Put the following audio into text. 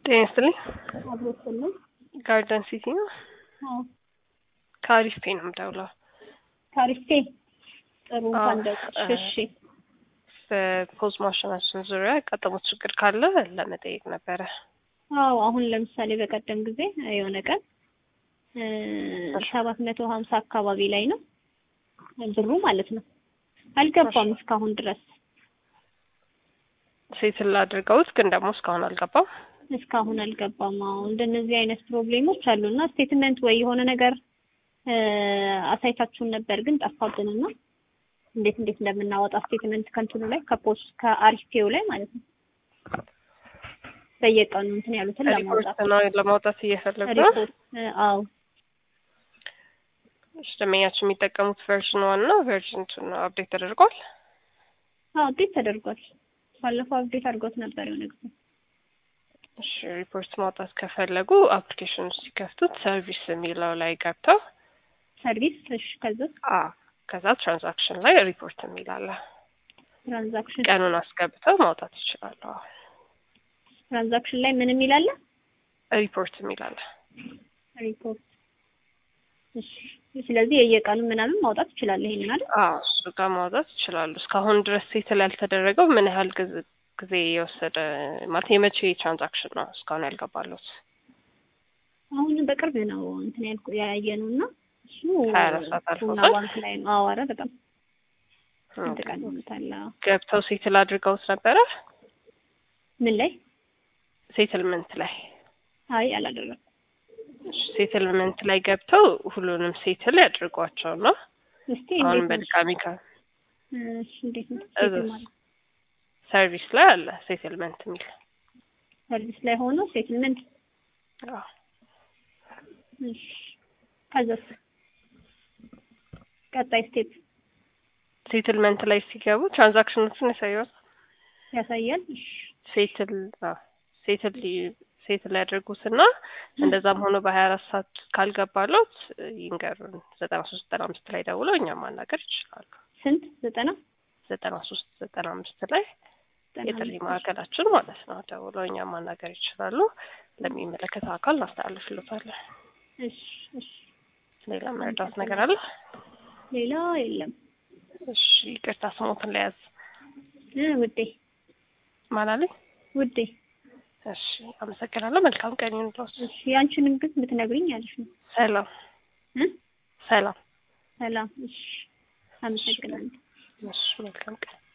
ጤና ይስጥልኝ። አብሮስልን ጋርደን ሲቲ ነው። ከአሪፍ ፔ ነው የምደውለው። ታሪፌ ጥሩ አዎ፣ ፈንደቅ እ- እሺ በፖዝ ማሽናችን ዙሪያ ያጋጠሙት ችግር ካለ ለመጠየቅ ነበረ። አዎ አሁን ለምሳሌ በቀደም ጊዜ የሆነ ቀን ሰባት መቶ ሀምሳ አካባቢ ላይ ነው ብሩ ማለት ነው አልገባም እስካሁን ድረስ ሴትል አድርገውት ግን ደግሞ እስካሁን አልገባም። እስካሁን አልገባም። አዎ እንደነዚህ አይነት ፕሮብሌሞች አሉና ስቴትመንት ወይ የሆነ ነገር እ፣ አሳይታችሁን ነበር ግን ጠፋብንና እንዴት እንዴት እንደምናወጣ ስቴትመንት ከንትኑ ላይ ከፖስት ከአሪፌው ላይ ማለት ነው በየቀኑ እንትን ያሉትን ሪፖርት ለማውጣት ነው ለማውጣት እየፈለጉ ነው። ሪፖርት እ፣ አዎ እሺ፣ ደንበኛችን የሚጠቀሙት ቨርዥን ዋን ነው። ቨርዥን ቱ ነው አፕዴት ተደርጓል። አዎ አፕዴት ተደርጓል። ባለፈው አፕዴት አድርጎት ነበር የሆነ ጊዜ። እሺ፣ ሪፖርት ማውጣት ከፈለጉ አፕሊኬሽን ሲከፍቱት ሰርቪስ የሚለው ላይ ገብተው ሰርቪስ እሺ፣ ከዛ አ ከዛ ትራንዛክሽን ላይ ሪፖርት የሚላለ ትራንዛክሽን ቀኑን አስገብተው ማውጣት ይችላሉ። አዎ፣ ትራንዛክሽን ላይ ምን የሚል አለ? ሪፖርት የሚላለ ሪፖርት እሺ። ስለዚህ የየቀኑ ምናምን ማውጣት ይችላል ይሄንን አይደል? አዎ እሱ ጋር ማውጣት ይችላሉ። እስካሁን ድረስ ሴትል ያልተደረገው ምን ያህል ጊዜ ጊዜ የወሰደ ማለት የመቼ ትራንዛክሽን ነው እስካሁን ያልገባሉት? አሁን በቅርብ ነው እንትን ያልኩ ያየነው እና እሱ ሀያ አራት ሰዓት ቡና አልፎታል? ባንክ ላይ ነው። አዎ ኧረ በጣም ስንት ቀን ሆኖታል? አዎ። ገብተው ሴትል አድርገውት ነበረ ምን ላይ? ሴትልመንት ላይ አይ አላደረኩም። ሴትልመንት ላይ ገብተው ሁሉንም ሴትል ያድርጓቸው ነው። እስቲ አሁን እንዴት ነው? በድጋሚ ከ እሺ እንዴት ነው? እዛ ሴትል ማለት ሰርቪስ ላይ አለ ሴትልመንት የሚል ሰርቪስ ላይ ሆኖ ሴትልመንት አዎ። እሺ። ከዛስ ቀጣይ ስቴፕ ሴትልመንት ላይ ሲገቡ ትራንዛክሽኖችን ያሳያል። ያሳያል። እሺ ሴትል አዎ፣ ሴትል ሊ- ሴትል ያደርጉትና እንደዛም ሆኖ በሀያ አራት ሰዓት ካልገባሎት ይንገሩን። ዘጠና ሶስት ዘጠና አምስት ላይ ደውለው እኛም ማናገር ይችላሉ። ስንት ዘጠና ዘጠና ሶስት ዘጠና አምስት ላይ ዘጠና የጥሪ አምስት ማዕከላችን ማለት ነው ደውለው እኛም ማናገር ይችላሉ። ለሚመለከተው አካል እናስተላልፍሎታለን። እሺ እሺ። ሌላ መረዳት ነገር አለ? ሌላ የለም እሺ ይቅርታ ስሞትን ለያዝ እ ውዴ ማላለኝ። ውዴ እሺ አመሰግናለሁ። መልካም ቀን ይሁንልዎት። እሺ ያንቺንም ግን ብትነግሪኝ አሪፍ ነው ሰላም እ ሰላም። ሰላም እሺ አመሰግናለሁ እሺ መልካም ቀን